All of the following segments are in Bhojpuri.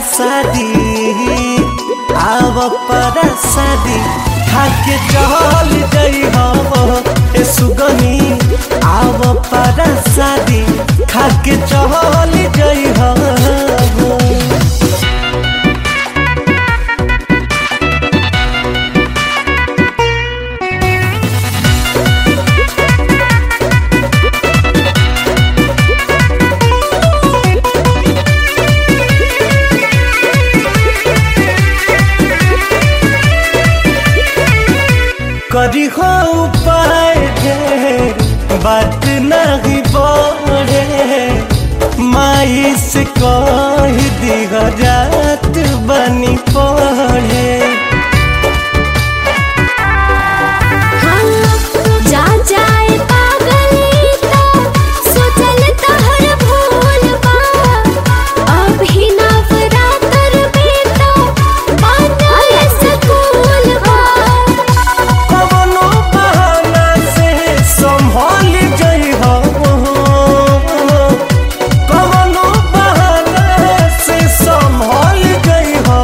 शादी आव पर शादी खाके चल जई हो ए सुगनी आव पर शादी खाके चल जई हो करी हो उपाय ढेर बात नहीं बोरे माई से कह दिह जात बनी पड़े जा जाए पागली तो सोचल तहर भूल बा अभी नवरात्र में तो बनल स्कूल बा कवनो बहाना से संभल जई हो कवनो बहाना से संभल जई हो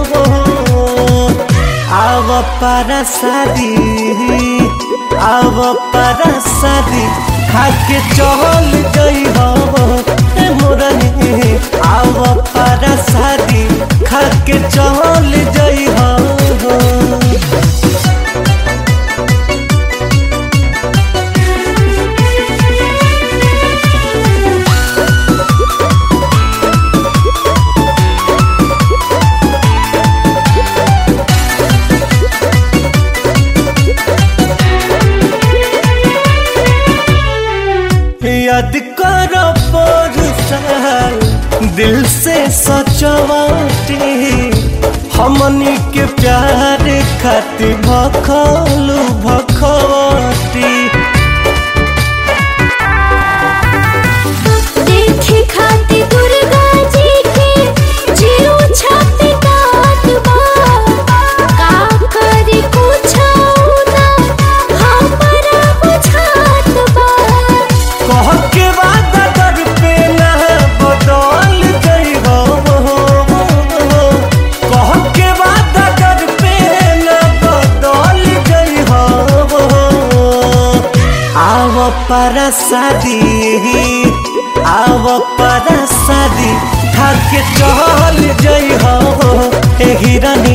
आव पर शादी आव पर शादी खाके चल जई हो ए मोरनी आव पर शादी खाके चल जई हो याद करो पर साल दिल से सचवाटी हमनी के प्यार खातिर भखलू भखवटी देखे खाती दुर्गा जी के जीरो छाती काट बा का करी कुछ ना हमरा बुझात बा कह के वादा कर पे ना बदल गई हो कह के वादा कर पे ना बदल गई हो आव पर शादी आव पर शादी खाके चल जई हो ए हिरन